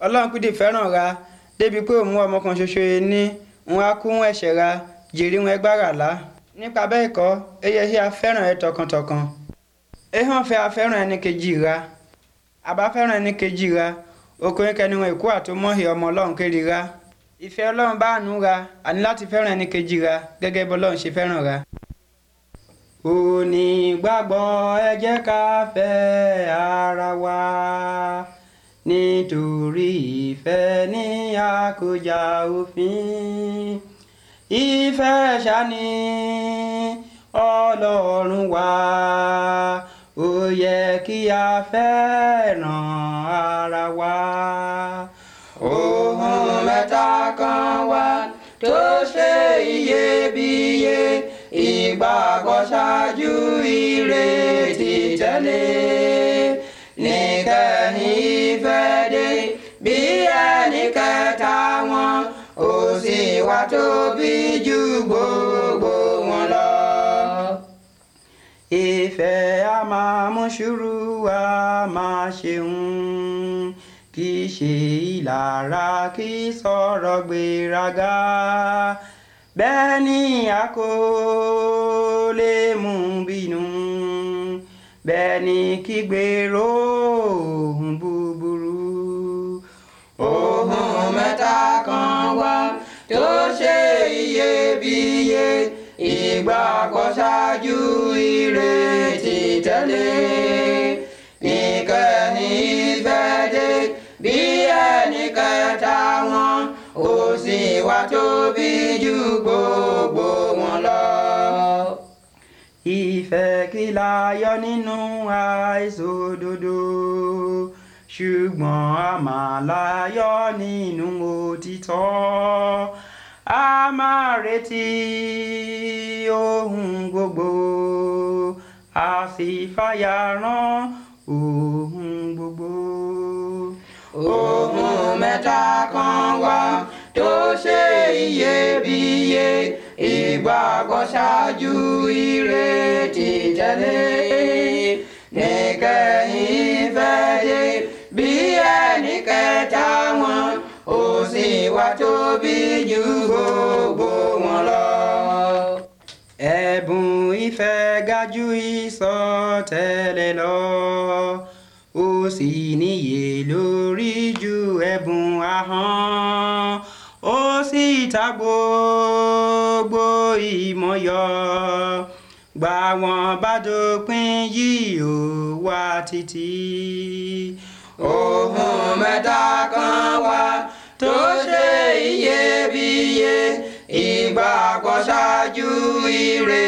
ọlọ́run kúdì fẹ́ràn ra débi pé òun ọmọ kan ṣoṣo yẹn ní òun á kún ẹ̀ṣẹ̀ ra jèrè wọn ẹgbàrà lá nípa bẹ́ẹ̀ kọ́ eye ṣe afẹ́ràn ẹ tọkàntọkàn ehàn fẹ́ afẹ́ràn ẹni kejì ra àbá fẹ́ràn ẹni kejì ra okòrin kẹni wọn ìkú àtọmọ́hì ọmọ ọlọ́run kéré ra ìfẹ́ ọlọ́run bá àánú ra àní láti fẹ́ràn ẹni kejì ra gẹ́gẹ́ bí ọlọ́run ṣe fẹ́ràn ra. onígbàgbọ́ ẹ jẹ́ ká fẹ́ ara wa nítorí ìfẹ́ ní àkójá òfin ìfẹ́ ṣáni ọlọ́run wa ó yẹ kí a fẹ́ràn ara wa. ohun mẹ́ta kan wà tó ṣe iyebíye ìgbàgbọ́ ṣáájú ìrètí tẹ̀lé níkẹyìn ìfẹ́ dé bí ẹnì kẹta wọn ó sì wá tóbi ju gbogbo wọn lọ. ìfẹ́ a máa mú sùúrù a máa ṣeun kì í ṣe ìlara kì í sọ̀rọ̀ gbéraga bẹ́ẹ̀ ni a kò lè mú bínú bẹ́ẹ̀ ni kí gbèrò ohun búburú. ohun mẹ́ta kan wà tó ṣe iyebíye ìgbàgbọ́ ṣáájú ìrètí tẹ̀lé ìkẹyìn ìfẹ́ dé bí ẹnì kẹta wọn ó sì wá tóbi ju gbogbo wọn lọ. ìfẹ́ kí la yọ nínú àìṣòdodo ṣùgbọ́n a máa láyọ̀ nínú òtítọ́ a máa retí ohun gbogbo a sì fàyà rán ohun gbogbo. ohun mẹ́ta kan wà tó ṣe iyebíye ìgbàgbọ́ ṣáájú ìrètí tẹ̀lé níkẹyìn ìfẹ́ dé bí ẹnì kẹta wọn ó sì wá tóbi ju gbogbo wọn lọ. ẹ̀bùn ìfẹ́ ga jù ìsọtẹ́lẹ̀ lọ ó sì níye lórí ju ẹ̀bùn ahọ́n ó sì ta gbogbo ìmọ̀ yọ gbà wọ́n bá dópin yìí ó wá títí. ohun mẹ́ta kan wà tó ṣe iyebíye ìgbàgbọ́ ṣáájú ire